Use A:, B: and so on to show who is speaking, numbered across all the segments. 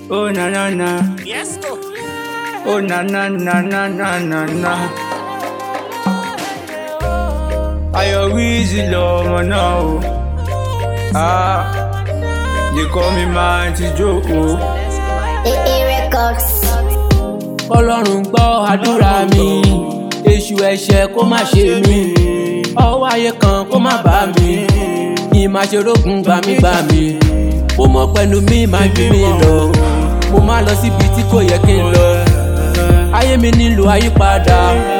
A: Oh na na na.
B: Yes, go.
A: Oh na na na na na na na. Ayọ̀ Wizzy lọmọ náà o. Ah, they call me man ti jókòó.
C: AA Records.
D: kọlọ́run gbọ́ àdúrà mi èṣù ẹ̀ṣẹ̀ kó má ṣe mí ọwọ́ ayé kan kó má bá mi kí n má ṣe rógun gbàmígbàmí mo mọ̀ pẹ́nu mi máa ju mi lọ mo máa lọ síbi tí kò yẹ kí n lọ ayé mi nílò àyípadà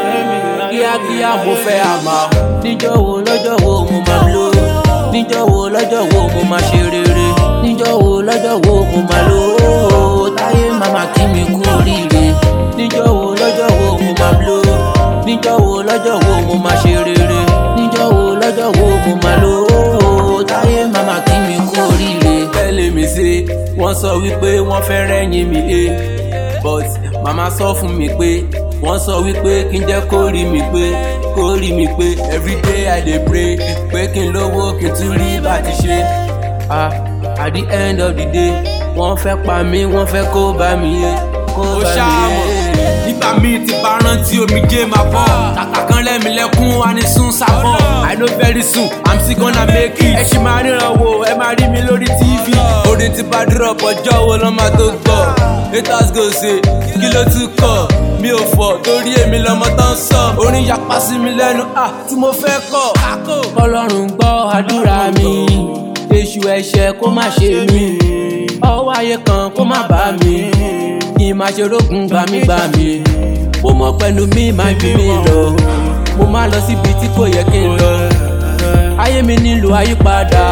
D: kíákíá mo fẹ́ àmà níjọ́ wo lọ́jọ́ wo mo máa lò níjọ́ wo lọ́jọ́ wo mo máa ṣe rere níjọ́ wo lọ́jọ́ wo mo máa lò ó táyé màmá kí mi kú oríire níjọ́ wo lọ́jọ́ wo mo máa lò níjọ́ wo lọ́jọ́ wo mo máa ṣe rere níjọ́ wo lọ́jọ́ wo mo máa lò ó táyé màmá kí mi kú oríire. tẹ́lẹ̀ mi ṣe wọ́n sọ wípé wọ́n fẹ́ rẹ́yìn mi he but màmá sọ fún mi pé wọ́n sọ wípé kí n jẹ́ kó rí mi pé kó rí mi pé everyday i dey pray pé kí n lówó kí n tún rí bá ti ṣe. ah at the end of the day wọ́n fẹ́ pa mí wọ́n fẹ́ kó bá mi yé kó
E: ó
D: bá mi
E: ṣàmọ̀
D: yé.
E: nígbà míì tí bá rántí omijé máa bọ̀ kàkà kan lẹ́mi lẹ́kún wa ní sún sábọ̀ i know very soon i'm still gonna make it ẹ ṣì máa ríran wo ẹ máa rí mi lórí tv orin tí bá drop ọjọ́ wo ló máa tó gbọ́ haters go say kí ló tún kọ̀ mi ò fọ̀ torí èmi lọmọ tó ń sọ orin yapa sí mi lẹ́nu ah tí mo fẹ́ kọ̀ kákò.
D: kọlọ́run gbọ́ àdúrà mi èṣù ẹ̀ṣẹ̀ kó má ṣe mí ọwọ́ ayé kan kó má bá mi kí n má ṣe rógun gbàmígbàmí mo mọ̀ pẹ́nu mi máa ju mi lọ mo máa lọ síbi tí kò yẹ kí n lọ ayé mi nílò àyípadà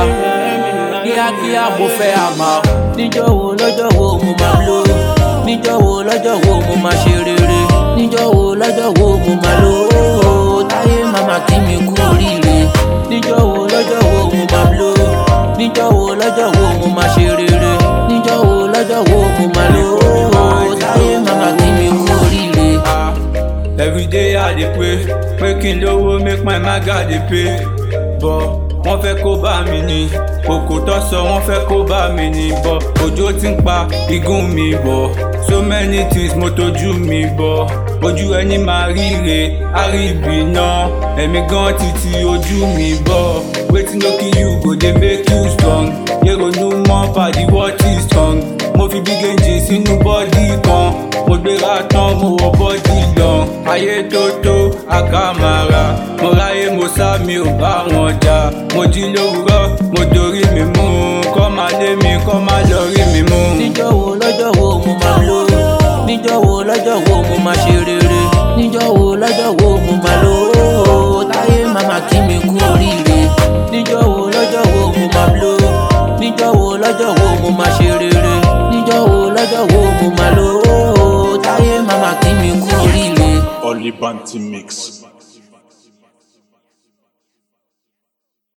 D: kíákíá mo fẹ́ àmà níjọ́ wo lọ́jọ́ wo mo máa lò níjọ́ wo lọ́jọ́ wo mo máa ṣe rere níjọ́ wo lọ́jọ́ wo mo máa lò ó táyé màmá kí mi kú oríire níjọ́ wo lọ́jọ́ wo mo máa lò níjọ́ wo lọ́jọ́ wo mo máa ṣe rere níjọ́ wo lọ́jọ́ wo mo máa lò ó táyé màmá kí mi kú oríire.
A: Ah, every day I dey pray pé kí n lówó make my maga dey pay but wọ́n fẹ́ kó bá mi ní kòkò tó sọ wọ́n fẹ́ kó bá mi ní bọ̀ òjò ti ń pa igun mi bọ̀ so many things mo tójú mi bọ̀ ojú ẹni máa ríre àríbì náà ẹ̀mí gan ti ti ojú mi bọ̀ wetin no kill you go dey make you strong yẹ́rọ̀nù mọ́ pàdé what is strong mo fi bí gèjì sínú bọ́dì kan mo gbéra tán mo wọ bọ́dì lọ ayé tó tó àkàmàrà mo ráyè mo sá mi ò bá wọn jà mo jí lówùúrọ̀ mo dorí mi mú kọ́ máa lé mi kọ́ máa lọ rí mi mú.
D: níjọ́ wo lọ́jọ́ wo mo máa lò níjọ́ wo lọ́jọ́ wo mo máa ṣe rere níjọ́ wo lọ́jọ́ wo mo máa lò ó táyé màmá kí mi kú oríire níjọ́ wo lọ́jọ́ wo mo máa lò níjọ́ wo lọ́jọ́ wo mo máa ṣe rere níjọ́ wo lọ́jọ́ wo mo máa lò ó táyé màmá kí mi kú oríire.
F: Olibanti Mix.